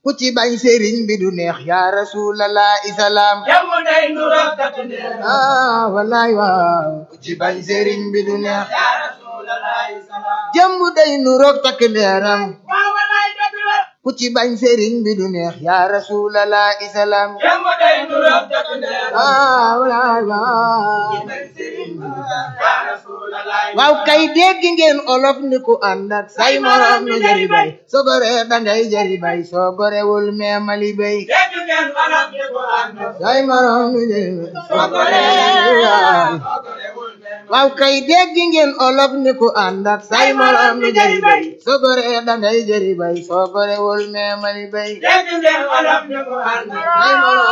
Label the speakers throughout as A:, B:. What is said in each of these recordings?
A: ku ci bañ sëriñ bi du neex yaa rasulallah isalaam
B: jàmm day nuroog takk ndeer
A: ah wallaay waaw ku ci bañ sëriñ bi du neex
B: yaa rasulallah salaam
A: jëmb day nuroog takk ndeeram
B: waaw walaay dëgg la
A: ku ci bañ sëriñ bi du neex yaa rasulallah isalaam
B: jàmm day nuroog takk ndeer
A: ah wallaay waaw
B: yaa rasulallah
A: waaw kay dégg ngeen olof ni ku ànd ak say morom nu jëri bay soo goree dangay jëri bay soo gorewul meemali bay
B: dégg ngeen alam di ko ànd
A: say morom nu jëri bay soo goree waaw kay dégg ngeen olof ni ku ànd ak say morom nu jëri bay soo goree dangay jëri bay soo gorewul meemali bay
B: dégg ngeen alam di ko ànd
A: say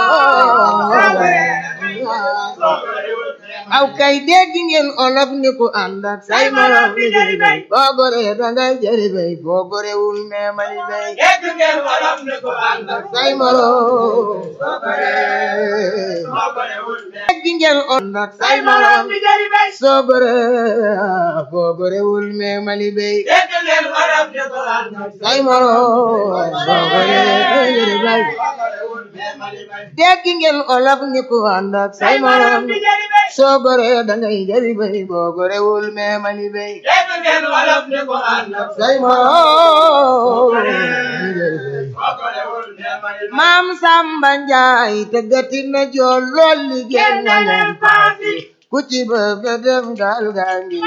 A: morom aw kay dégg ngeen olof ni ku ànd ak say morom nu jëri bay boo goree dangay jëri bay boo gorewul meemali bay
B: dégg ngeen alam di ko ànd
A: say morom
B: soo gorewul ne
A: dégg ngeen ànd ak say
B: say
A: morom
B: morom di jëri bay
A: soo goree boo gorewul meemali bay
B: dégg ngeen alam di ko ànd
A: say morom soo goree jëri bay
B: soo gorewul ne mali bay
A: dégg ngeen olof ni ku ànd ak say
B: say morom
A: morom
B: di jëri bay
A: soo goree dangay jëri bay boo gorewul meemali bay
B: dégg ngeen alam di ko ànd
A: say morom jëri bay
B: soo gorewul ne mali bay
A: maam Samba Njaay tëggati na jool lool liggéey na leen paasi ku ci bëgg a dem gaal gaa ngi